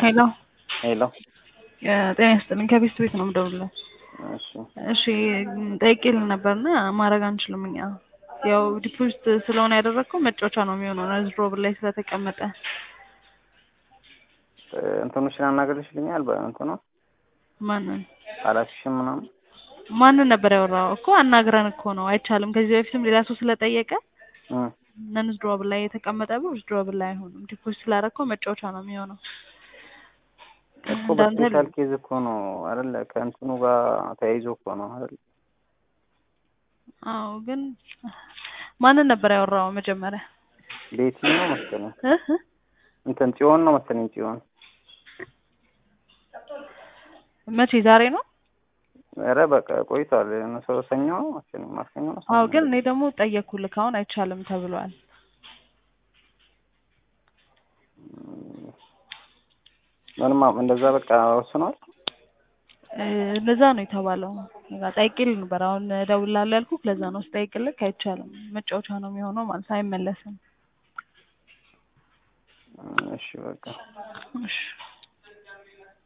ሄሎ ሄሎ ጤና ይስጥልኝ ከቤት ቤት ነው የምደውልልህ። እሺ እሺ ጠይቄልህ ነበርና ማድረግ አንችልም እኛ ያው ዲፖዚት ስለሆነ ያደረግከው መጫወቻ ነው የሚሆነው ነዝሮ ብር ላይ ስለተቀመጠ እንትኖችን አናገርሽልኛል በእንትኑ ማንን አላስሽም ምናምን ማንን ነበር ያወራው እኮ አናግረን እኮ ነው አይቻልም ከዚህ በፊትም ሌላ ሰው ስለጠየቀ እ ነንዝ ድሮብል ላይ የተቀመጠ ብር ድሮብል ላይ አይሆንም ዲፖዚት ስላደረግከው መጫወቻ ነው የሚሆነው እኮ እንዳንተ በስፔሻል ኬዝ እኮ ነው አይደለ? ከእንትኑ ጋር ተያይዞ እኮ ነው አይደለ? አዎ ግን ማንን ነበር ያወራው መጀመሪያ ቤቲ ነው መሰለኝ እ እ እንትን ጽዮን ነው መሰለኝ ጽዮን። መቼ ዛሬ ነው ኧረ በቃ ቆይቷል። ሰው ሰኞ ነው መሰለኝ ማክሰኞ ነው። አዎ ግን እኔ ደግሞ ጠየቅኩልህ አሁን አይቻልም ተብሏል ምንም እንደዛ በቃ ወስኗል። እ እንደዛ ነው የተባለው በቃ ጠይቄልህ ነበር አሁን እደውልልሃለሁ ያልኩህ ለዛ ነው ስጠይቅልህ አይቻልም መጫወቻ ነው የሚሆነው ማለት አይመለስም እሺ በቃ እሺ